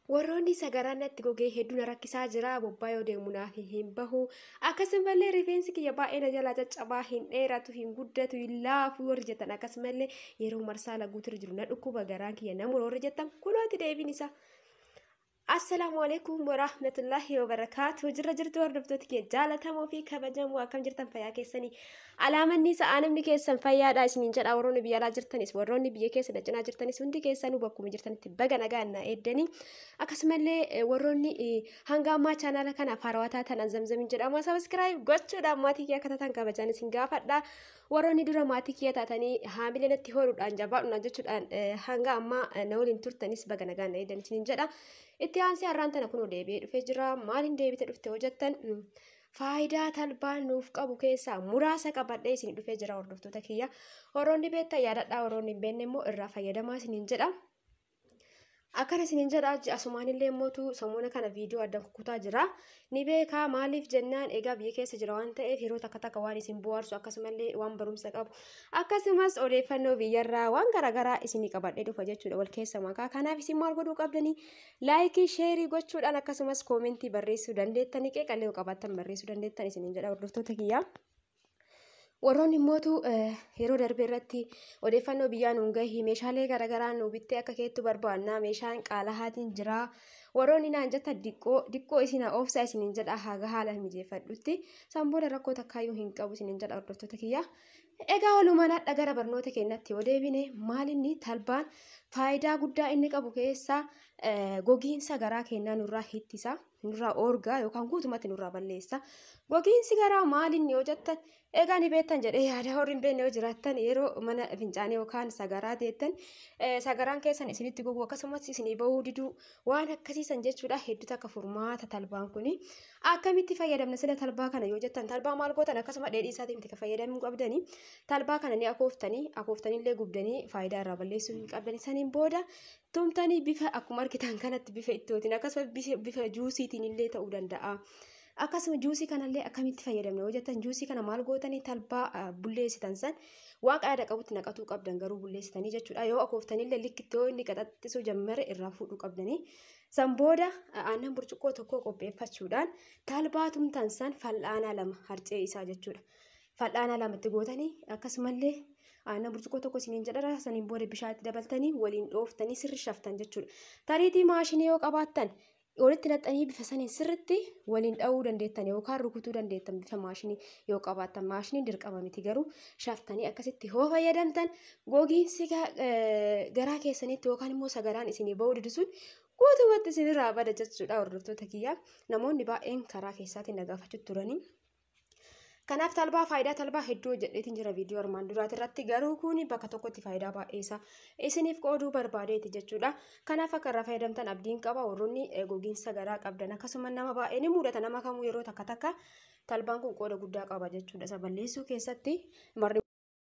warroonni sagaraan natti gogee hedduu na rakkisaa jira bobbaa yoo deemu naaf hin bahu akkasumallee rifeensi kiyya baay'ee na jalaa caccabaa hin dheeratu hin guddatu hin laafu warri jettan akkasumallee yeroo marsaa laguutu jiru na dhukkuba garaan kiyya na muroo warri jettan kunooti deebiin isaa. Assalaamu alaikum warahmatullahi wabarakaatu jirra jirtu hordoftoota kee jaalatamoo fi kabajamoo akkam jirtan fayyaa keessanii alaamanni sa'aa namni keessan fayyaadha isiniin jedha warroonni biyya alaa jirtanis warroonni biyya keessa dacinaa jirtanis hundi keessanuu bakkuma jirtanitti baga nagaa na eeddanii akkasumallee warroonni hanga ammaa chaanaala kanaaf haarawwataa tanan zamzamiin jedhama sabiskiraayib gochuudhaan maatii kiyya akka taatan kabajaan isin gaafadha warroonni dura maatii kiyya taatanii haamilee natti horuudhaan jabaadhuna jechuudhaan hanga ammaa na waliin turtanis baga nagaa na eeddan isiniin jedha. itti aansee har'aan tana kunoo deebi'ee dhufee jira maaliin deebite dhufte hojjettan faayidaa talbaan nuuf qabu keessaa muraasa qabadhee isin dhufee jira hordoftoota kiyya warroonni beektan yaadadhaa warroonni hin beekne immoo irraa fayyadamaa isiniin jedha. Akkana isiniin jedha asumaan illee mootu sammuna kana viidiyoo addaan kukutaa jira. Ni beekaa maaliif jennaan egaa biyya keessa jira waan ta'eef yeroo takka takka waan isin bohaarsu akkasumallee waan barumsa qabu akkasumas odeeffannoo biyyarraa waan garaagaraa isinii qabadhee dhufa jechuudha wal keessa makaa. Kanaaf isin maal godhuu qabdanii laayikii sheerii gochuudhaan akkasumas koomentii barreessuu dandeettanii qeeqallee qabaattan barreessuu dandeettan isiniin jedha hordoftoota kiyyaa. warroonni immootu yeroo darbe irratti odeeffannoo biyyaa nuun gahi meeshaalee garaagaraa nu bittee akka keettu barbaannaa meeshaan qaalahaatiin jira warroonni naan jetta diqqoo diqqoo isin oofsaa isiniin jedha haga haala mijeeffadhutti sanbooda rakkoo takkaayyuu hin qabu isiniin jedha hordoftoota kiyya. Egaa walumaan hadha gara barnoota keenyatti yoo deebine maalinni talbaan faayidaa guddaa inni qabu keessaa gogiinsa garaa keenyaa nurraa hittisa nurraa oorgaa yookaan guutumatti nurraa balleessa. Gogiinsi garaa maalinni yoo jettan egaa ni beektan jedhee yaada warri hin beekne yoo jiraattan yeroo mana fincaanii yookaan sagaraa teettan sagaraan keessan isinitti gogu akkasumas isinii bahuu diduu waan akkasiisan jechuudha hedduutu akka furmaata talbaan kuni akkamitti fayyadamna sila talbaa kana yoo jettan talbaa maal gootan akkasuma dheedhii isaatiin itti fayyadamuu qabdanii talbaa kana ni akooftanii akooftanillee gubdanii faayidaa irraa balleessuu hin qabdanii saniin booda tumtanii bifa akkuma argitan kanatti bifa ittootiin akkasumas bifa juusiitiin illee ta'uu danda'a. akkasuma juusii kanallee akkamitti fayyadamna yoo jettan juusii kana maal gootanii talbaa bulleessitan san waan qaada qabutti naqatuu qabdan garuu bulleessitanii jechuudha yoo akooftanillee likkitti yoo inni qaxaxxisuu jammare irraa fuudhuu qabdanii san booda aannan burcuqqoo tokko qopheeffachuudhaan talbaa tumtan san fal'aanaa lama harcee isaa jechuudha fal'aanaa lamatti gootanii akkasumallee aannan burcuqqoo tokko isiniin jedhara saniin booda bishaatti dabaltanii waliin dhooftanii sirri shaftan jechuudha tariitii maashinii yoo qabaattan walitti naxxanii bifa saniin sirritti waliin dha'uu dandeettan yookaan rukutuu dandeettan bifa maashinii yoo qabaattan maashiniin dirqama miti garuu shaftanii akkasitti yoo fayyadamtan gogiinsi garaa keessanitti yookaan immoo sagaraan isinii bahuu didisuun guutumatti isinirraa bada jechuudha hordoftoota kiyyaa namoonni baay'een karaa keessaatiin nagaafachuu turanii. Kanaaf talbaa faayidaa talbaa hedduu jedheetiin jira viidiyoo armaan duraati irratti garuu kuni bakka tokkotti faayidaa baay'ee isaa isiniif qooduu barbaadeeti jechuudha. Kanaaf akka irraa fayyadamtan abdiin qaba warroonni gogiinsa garaa qabdan akkasuma nama baay'ee ni mudata nama kamuu yeroo takka takka talbaan kun qooda guddaa qaba jechuudha isa balleessuu keessatti marri.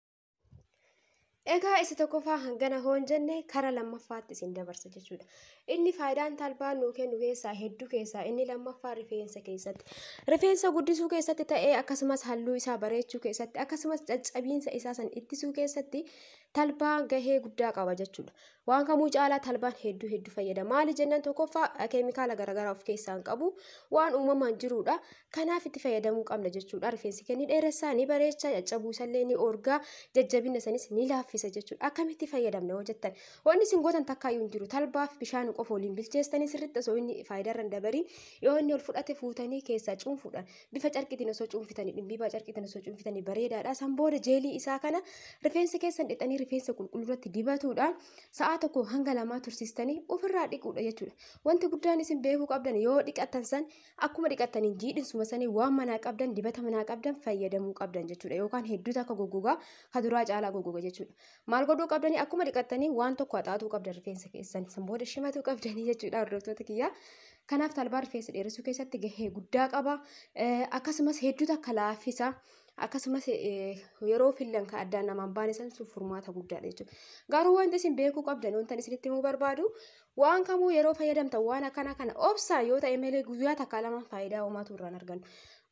Egaa isa tokkoffaa hangana hoon jenne kara lammaffaatti isin dabarsa jechuudha. Inni faayidaan talbaan nuu kennu keessaa hedduu keessaa inni lammaffaa rifeensa keessatti. Rifeensa guddisuu keessatti ta'ee akkasumas halluu isaa bareechuu keessatti akkasumas caccabiinsa isaa san ittisuu keessatti talbaan gahee guddaa qaba jechuudha. Waan kamuu caalaa talbaan hedduu hedduu fayyada. Maali jennaan tokkoffaa keemikaala garaagaraa of keessaa hin qabu waan uumamaan jirudha. Kanaaf itti fayyadamuu qabna jechuudha. Rifeensi keenya ni dheeressaa ni bareecha caccabuusallee ni orgaa jajjabina sanis ni laaffisa jechuudha. Akkamitti fayyadamna yoo jettan wanni isin gootan takkaayyuu hin jiru talbaaf bishaan qofa waliin bilcheessanii sirriitti osoo inni faayidaa irra hin dabariin yoo inni ol fudhate fuutanii keessaa cuunfuudhaan bifa carqitiin osoo cuunfitanii dhimbiibaa carqitiin osoo cuunfitanii bareedaadha. San booda jeelii isaa kana rifeensa keessan dhixanii rifeensa qulqulluuratti dibatuudhaan sa'a tokko hanga lamaa tursiistanii ofirraa dhiquudha jechuudha. Wanti guddaan isin beekuu qabdan yoo dhiqattan san akkuma dhiqattaniin jiidhinsuma sanii waan manaa qabdan dibata manaa qabdan fayyadamuu qabdan jechuudha yookaan hedduutu akka goggogaa kaduraa caalaa goggoga jechuudha. Maal godhuu qabdanii akkuma dhiqattanii waan tokko haxaatuu qabdan rifeensa keessan san booda shimatuu qabdanii jechuudha hordoftoota kiyyaa. Kanaaf talbaa rifeensa dheeressuu keessatti gahee guddaa qaba. Akkasumas hedduutu akka laaffisa. Akkasumas yeroo fillan kan addaan namaan baane san sun furmaata guddaadha jechuudha. Garuu wanti isin beekuu qabdan wanti isinitti himuu barbaadu waan kamuu yeroo fayyadamtan waan akkana kana obsaa yoo ta'e malee guyyaa takka lama faayidaa uumaatu irraan argannu.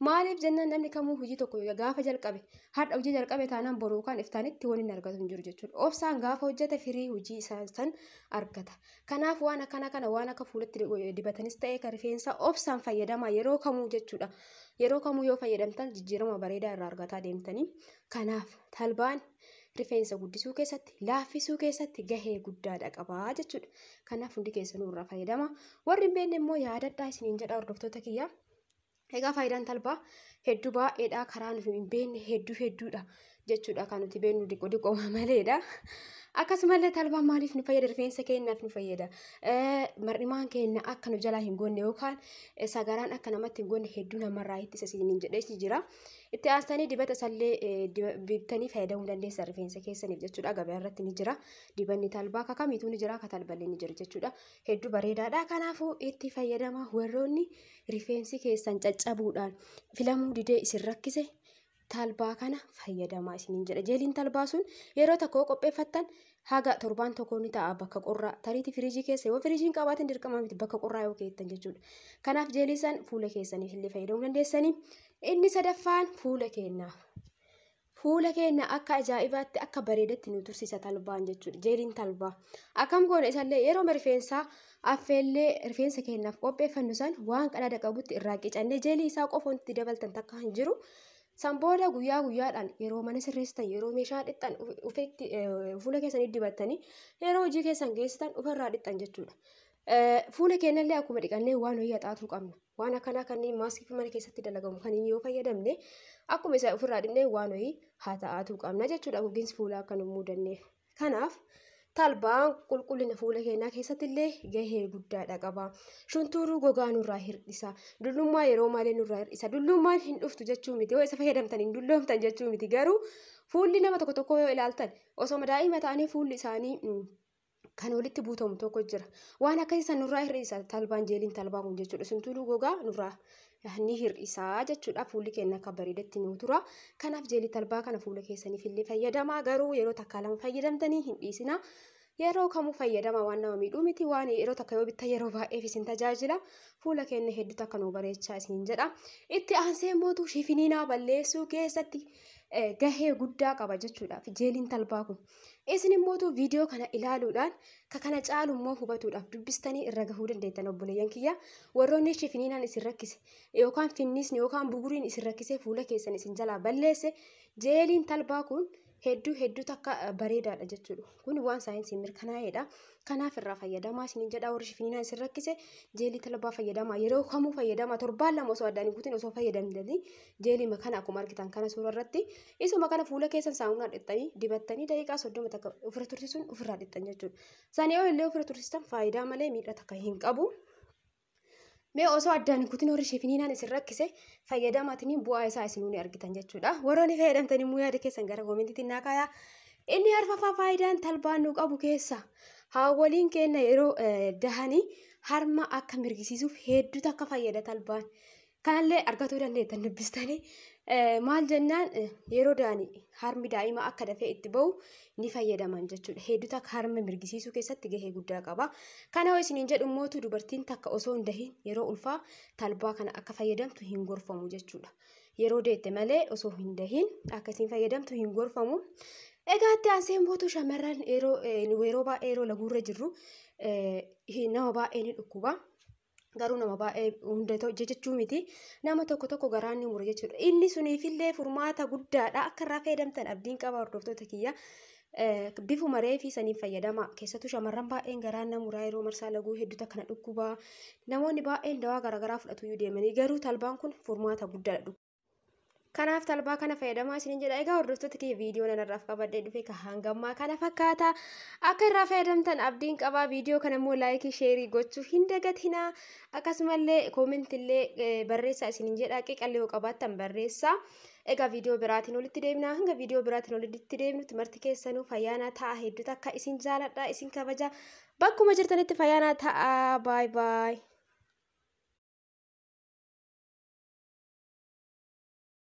maaliif jennaan namni kamuu hojii tokko gaafa jalqabe har'a hojii jalqabe taanaan boruu kan iftaanitti waan inni argatu hin jiru jechuudha obsaan gaafa hojjete firii hojii isaa san argata kanaaf waan akkana kana waan akka fuulatti dibatanis ta'ee kan rifeensa obsaan fayyadamaa yeroo kamuu jechuudha yeroo kamuu yoo fayyadamtan jijjiirama bareedaa irraa argataa deemtanii kanaaf talbaan rifeensa guddisuu keessatti laaffisuu keessatti gahee guddaadha qabaa jechuudha kanaaf hundi keessanuu irraa fayyadama warri hin beekne immoo yaadadhaa isiniin jedha hordoftoota kiyyaa egaa faayidaan talbaa hedduu baay'eedha karaa nuti hin beekne hedduu hedduudha jechuudha kan nuti beeknu diqoo diqoo maleedha. Akkasumallee talbaan maaliif nu fayyada rifeensa keenyaaf nu fayyada mar'imaan keenya akka nu jalaa hin goonne yookaan sagaraan akka namatti hin goonne hedduu namarraa ittisa isiniin jedhee jira. Itti aansanii dibata isallee bitanii fayyadamuu dandeessan rifeensa keessaniif jechuudha gabaa irratti ni jira. Dibanni talbaa akka kamiituu ni jira akka talballee ni jira jechuudha. Hedduu bareedaadha kanaafuu itti fayyadama warroonni rifeensi keessan caccabuudhaan filamuu didee isin rakkise talbaa kana fayyadamaa isiniin jedha. Jeeliin talbaa sun yeroo tokko qopheeffattan haga torbaan tokko ni ta'a bakka qorraa tariitii firiijii keessa yoo firiijiin qabaatin dirqama miti bakka qorraa yoo keettan jechuudha. Kanaaf jeelii san fuula keessaniif illee fayyadamuu dandeessanii. Inni sadaffaan fuula keenyaaf. Fuula keenya akka ajaa'ibaatti akka bareedatti nu tursiisa talbaan jechuudha. Jeeliin talbaa. Akkam goona isallee yeroo rifeensaa affeellee rifeensa keenyaaf qopheeffannu san waan qadaada qabutti irraa qicannee jeelii isaa qofa wanti dabaltan takka hin jiru. San booda guyyaa guyyaadhaan yeroo mana sirreessitan yeroo meeshaa dhixxan ufeetti fuula keessanii dibattanii yeroo hojii keessan geessitan ofirraa dhixxan jechuudha. Fuula keenyallee akkuma dhiqannee waan wayii haxaatuu qabna. Waan akkanaa kanneen maaskii mana keessatti dalagamu kan yoo fayyadamne akkuma isa ofirraa dhiqnee waan wayii haxaatuu qabna jechuudha gogiinsi fuulaa akka nu muudanneef. Kanaaf talbaan qulqullina fuula keenyaa keessatti illee gahee guddaadha qaba. Shuntuuruu gogaa nurraa hir'isa. Dullummaa yeroo malee nurraa hir'isa. Dullummaan hin dhuftu jechuu miti. Yoo isa fayyadamtan hin dulloomtan jechuu miti. Garuu fuulli nama tokko tokko yoo ilaaltan osoo daa'ima ta'anii fuulli isaanii kan walitti buutamu tokko jira. Waan akkasii san nurraa hir'isa talbaan jeeliin talbaa kun jechuudha. Shuntuuruu gogaa nurraa ni hir'isaa jechuudha. Fuulli keenya akka bareedatti nu tura. Kanaaf jeelii talbaa kana fuula keessaniif illee fayyadamaa. Garuu yeroo takka lama fayyadamtanii hin dhiisina. Yeroo kamuu fayyadama waan nama miidhuu miti waan yeroo takka yoo bittan yeroo baay'eef isin tajaajila. Fuula keenya hedduutu akka nu bareechaa isin jedha. Itti aansee mootuu shifiniinaa balleessuu keessatti gahee guddaa qaba jechuudha. Jeeliin talbaa kun. Isin immoo viidiyoo kana ilaaluudhaan ka kana caalu immoo hubatuudhaaf dubbistanii irra gahuu dandeettan obboleeyyan kiyya. Warroonni shifiniinaan isin rakkise yookaan finnisni yookaan buguriin isin rakkisee fuula keessan isin jalaa balleesse jeeliin talbaa kun hedduu hedduu takka bareedaadha jechuudha. Kun waan saayinsiin mirkanaa'edha. Kanaaf irraa fayyadamaa isiniin jedha warri shifiniinaan isin rakkise jeelii talbaa fayyadamaa yeroo kamuu fayyadamaa torbaan lama osoo addaan hin kutin osoo fayyadamtanii jeelii kana akkuma argitan kana suura irratti isuma kana fuula keessan saamunaa dhiqxanii dibattanii daqiiqaa soddoma takka ofirra tursiisuun ofirraa dhiqxan jechuudha. Sanii yoo illee ofirra tursiistan faayidaa malee miidhaa takka hin qabu. Mee osoo addaan hin kutin warri shifiniinaan isin rakkise fayyadamatanii bu'aa isaa isin ni argitan jechuudha. Warroonni fayyadamtanii immoo yaada keessan gara koomentiitti naa kaayaa. Inni arfaffaa faayidaan talbaan nu qabu keessa haawwaliin keenya yeroo dahanii harma akka mirgisiisuuf hedduutu akka fayyada talbaan. Kanallee argatuu dandeettan dubbistanii maal jennaan yeroo dahanii harmi daa'ima akka dafee itti bahu ni fayyadaman jechuudha. Hedduutu akka harma mirgisiisuu keessatti gahee guddaa qaba. Kana yoo isiniin jedhu mootu dubartiin takka osoo hin dahin yeroo ulfaa talbaa kana akka fayyadamtu hin gorfamu jechuudha. Yeroo deette malee osoo hin dahin akkasiin fayyadamtu hin gorfamu. Egaa itti aansee mootu shamarran yeroo yeroo baay'ee yeroo laguurra jirru nama baay'ee ni dhukkuba. Garuu nama baay'ee hunda jechuu miti. Nama tokko tokko garaan ni mura jechuudha. Inni suniifillee furmaata guddaadha. Akka irraa fayyadamtan abdiin qaba hordoftoota kiyya. Bifuma reefii saniin fayyadama. Keessattuu shamarran baay'een garaan na muraa yeroo marsaa laguu hedduutu akkana dhukkuba. Namoonni baay'een dawaa garaagaraa fudhatu deemanii garuu talbaan kun furmaata guddaadha. Kanaaf talbaa kana fayyadamaa isiniin jedha. Egaa hordoftoota kiyya viidiyoo nanarraaf qabadhee dhufe kan hangammaa kana fakkaata. Akka irraa fayyadamtan abdiin qabaa. Viidiyoo kana immoo laayikii sheerii gochuu hin dagatinaa. Akkasumallee koomentillee barreessaa isiniin jedha. Qiqallee yoo qabaattan barreessaa. Egaa viidiyoo biraatiin olitti deemna. Hanga viidiyoo biraatiin olitti deemnutti marti keessanuu fayyaanaa ta'a. Hedduutu akka isin jaaladha. Isin kabaja. Bakkuma jirtanitti fayyaanaa ta'a. Baay baay.